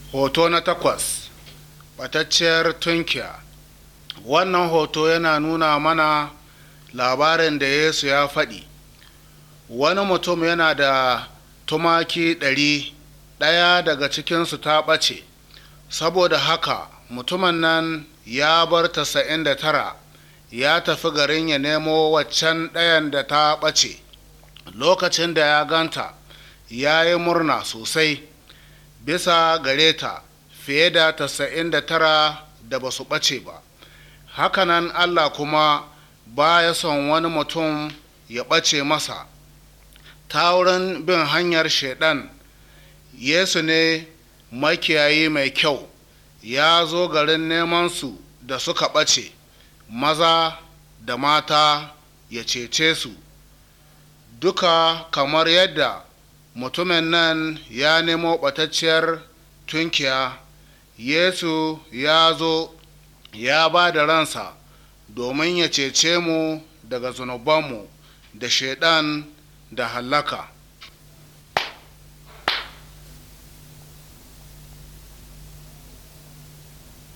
hoto na takwas ɓatacciyar tunkiya wannan hoto yana nuna mana labarin da yesu ya faɗi wani mutum yana da tumaki ɗari ɗaya daga cikinsu ta ɓace saboda haka mutumin nan ya bar tasa'in da tara ya tafi garin ya nemo waccan ɗayan da ta ɓace lokacin da ya ganta ya yi murna sosai bisa gare ta fiye da tasa'in da tara da ba su ɓace ba hakanan allah kuma ba ya son wani mutum ya ɓace masa ta wurin bin hanyar shaidan yesu ne makiyayi mai kyau ya zo garin neman su da suka ɓace maza da mata ya cece su duka kamar yadda mutumin nan ya nemo ɓatacciyar tunkiya yesu ya zo ya ba da ransa domin ya cece mu daga zunubanmu da shaidan da hallaka